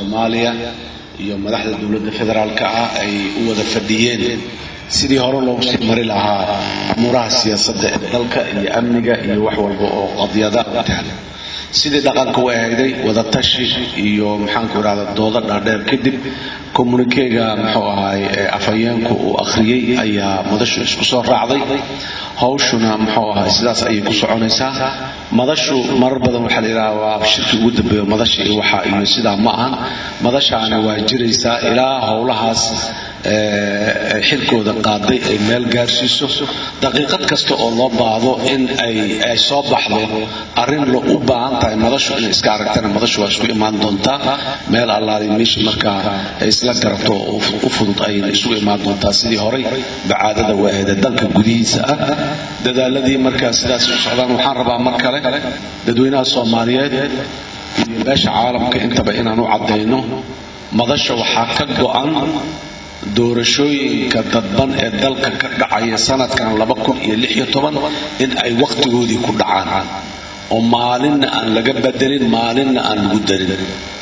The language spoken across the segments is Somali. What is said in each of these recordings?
soomaaliya iyo madaxda dowladda federaalka ah ay u wada fadhiyeen sidii hore loogu sii mari lahaa amuuraha siyaasadda ee dalka iyo amniga iyo wax walba oo qadyada taala sidii dhaqanka u ahayday wadatashi iyo maxaanku irahda dooda dhaadheer kadib communikega muxuu ahaay afhayeenku uu akhriyey ayaa madashu isku soo raacday hawshuna muxuu ahaay sidaas ayay ku soconaysaa madashu marar badan waxaa la yidhaha waa shirki ugu dambeeyo madasha iyo waxa iyo sidaa ma ahan madashaana waa jiraysaa ilaa howlahaas xilkooda qaaday ay meel gaarsiiso daqiiqad kasta oo loo baahdo in ay soo baxdo arrin lo u baahan tahay madashu inay iska aragtana madashu waa isku imaan doontaa meel allaali meesha markaa ay isla garato oo u fudud ayayna isugu imaan doontaa sidii horay bacaadada waaheeda dalka gudihiisa ah dadaaladii markaa sidaas u socdaan waxaan rabaa mar kale dadweynaha soomaaliyeed iyo beesha caalamka intaba inaan u caddayno madasha waxaa ka go-an doorashooyinka dadban ee dalka ka dhacaya sanadkan in ay wakhtigoodii ku dhacaan oo maalinna aan laga bedelin maalinna aan lagu darin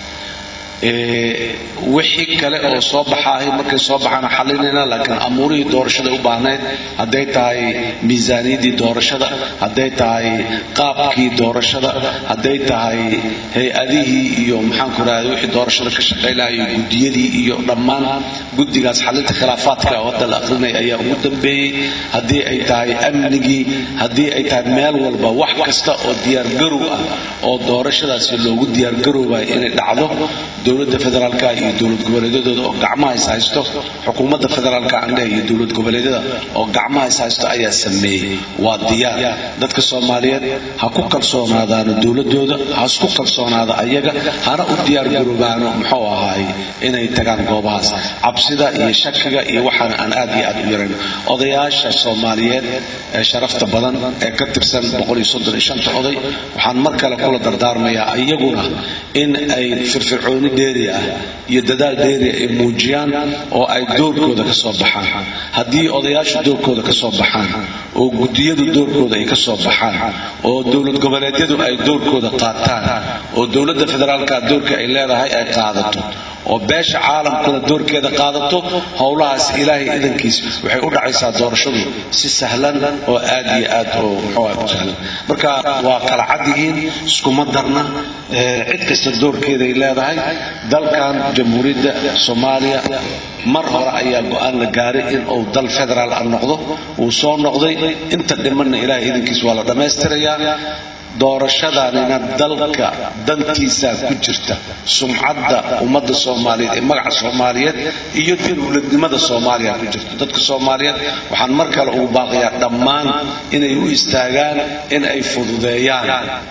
wixii kale oo soo baxaahay markay soo baxaan xalinayna laakiin amuurihii doorashada u baahnayd hadday tahay miisaaniyadii doorashada hadday tahay qaabkii doorashada hadday tahay hay-adihii iyo maxaanku rahda wixii doorashada ka shaqaylahayo gudiyadii iyo dhammaan guddigaas xalinta khilaafaadka oo hadda la aqrinaya ayaa ugu dambeeyey haddii ay tahay amnigii haddii ay tahay meel walba wax kasta oo diyaargarow ah oo doorashadaasi loogu diyaargaroobayo inay dhacdo dowladda federaalka iyo dowlad goboleedyadooda oo gacmaha is haysto xukuumadda federaalka andheh iyo dowlad goboleedyada oo gacmaha is haysto ayaa sameeyey waa diyaar dadka soomaaliyeed ha ku kalsoonaadaano dowladooda ha isku kalsoonaada ayaga hana u diyaargaroobaano muxuu ahaay inay tagaan goobahaas cabsida iyo shakiga iyo waxaana aan aad iyo aad u yarayn odayaasha soomaaliyeed ee sharafta badan ee ka tirsan oday waxaan mar kale kula dardaarmayaa iyaguna in ay firfircooni dheeri ah iyo dadaal dheeri ay muujiyaan oo ay doorkooda ka soo baxaan haddii odayaashu doorkooda ka soo baxaan oo gudiyadu doorkooda ay ka soo baxaan oo dowlad goboleedyadu ay doorkooda qaataan oo dowladda federaalka doorka ay leedahay ay qaadato oo beesha caalamkuna doorkeeda qaadato howlahaas ilaahay idankiis waxay u dhacaysaa doorashadu si sahlan oo aad iyo aad oo muxuu u sahlan marka waa kala cad yihiin iskuma darna cid kasta doorkeeday leedahay dalkan jamhuuriyadda soomaaliya mar hore ayaa go-aan la gaaray in uu dal federaal ah noqdo uu soo noqday inta dhimanna ilaahay idankiis waa la dhammaystirayaa doorashadanina dalka dantiisaa ku jirta sumcadda ummadda soomaaliyeed ee magaca soomaaliyeed iyo dowladnimada soomaaliya ku jirta dadka soomaaliyeed waxaan mar kale ugu baaqayaa dhammaan inay u istaagaan in ay fududeeyaan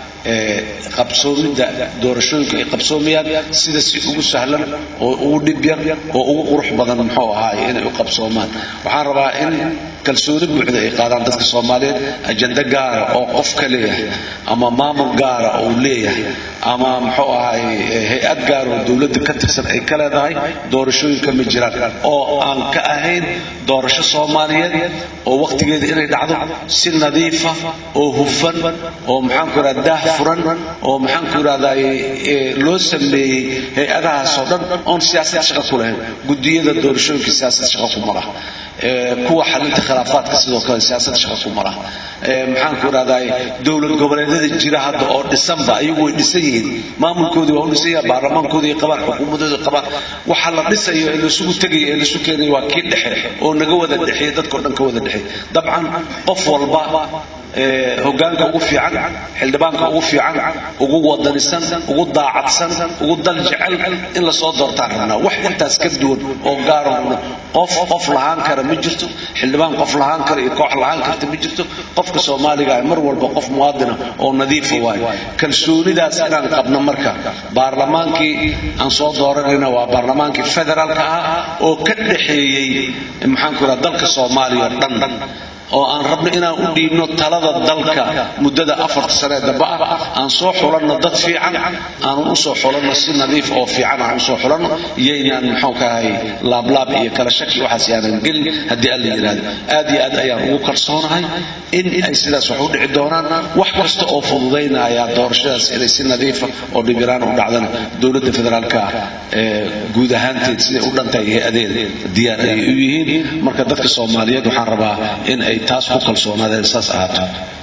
qabsoomidda doorashooyinka ay qabsoomayaan sida si ugu sahlan oo ugu dhib yar oo ugu qurux badan muxuu ahaay inay u qabsoomaan waxaan rabaa in kalsooni buuxda ay qaadaan dadka soomaaliyeed ajando gaara oo qof ka leeyahay ama maamul gaara uu leeyahay ama muxuu ahaay hay-ad gaara oo dowladda ka tirsan ay ka leedahay doorashooyinka ma jiraan oo aan ka ahayn doorasho soomaaliyeed oo wakhtigeeda inay dhacdo si nadiifa oo hufan oo maxaanku irahda daah furan oo maxaanku irahdaa loo sameeyey hay-adahaasoo dhan oon siyaasad shaqo ku lahayn gudiyada doorashooyinka siyaasad shaqo kuma laha kuwa xalinta khilaafaadka sidoo kale siyaasad shaqo kuma laha maxaanku irahdaa dowlad goboleedyada jira hadda oo dhisanba ayagu way dhisan yihiin maamulkoodii waa u dhisan yaha baarlamaankoodii ay qabaan xukuumadooda qabaan waxa la dhisayo ee lasugu tegayo ee lasu keenayo waa kii dhexe oo naga wada dhexeeya dadkao dhan ka wada dhexeey dabcan qof walba hogaanka ugu fiican xildhibaanka ugu fiican ugu wadanisan ugu daacadsan ugu dal jecel in lasoo doortaan rabnaa wax intaas ka duwan oo gaarahuna qof qof lahaan kara ma jirto xildhibaan qof lahaan kara iyo koox lahaan karta ma jirto qofka soomaaliga mar walba qof muwaadina oo nadiifa waayo kalsoonidaas inaan qabno marka baarlamaankii aan soo dooranayna waa baarlamaankii federaalka ah oo ka dhexeeyey maxaanku iraha dalka soomaaliya oo dhan oo aan rabno inaan u dhiibno talada dalka muddada afarta sane dambe ah aan soo xulanno dad fiican aanun usoo xulanno si nadiif oo fiican aan usoo xulanno iyaynaan muxuu kahay laablaab iyo kala shaki waxaas yaanan gelin haddii alla yidhaahdo aad iyo aad ayaan ugu kalsoonahay in ay sidaas wax u dhici doonaan wax kasta oo fududaynaya doorashadaas inay si nadiifa oo dhibiraan u dhacdana dowladda federaalka ee guud ahaanteed siday u dhantahay hay-adeeda diyaar ayay u yihiin marka dadka soomaaliyeed waxaan rabaa in ay taas ku kalsoonaadeen saas ahaato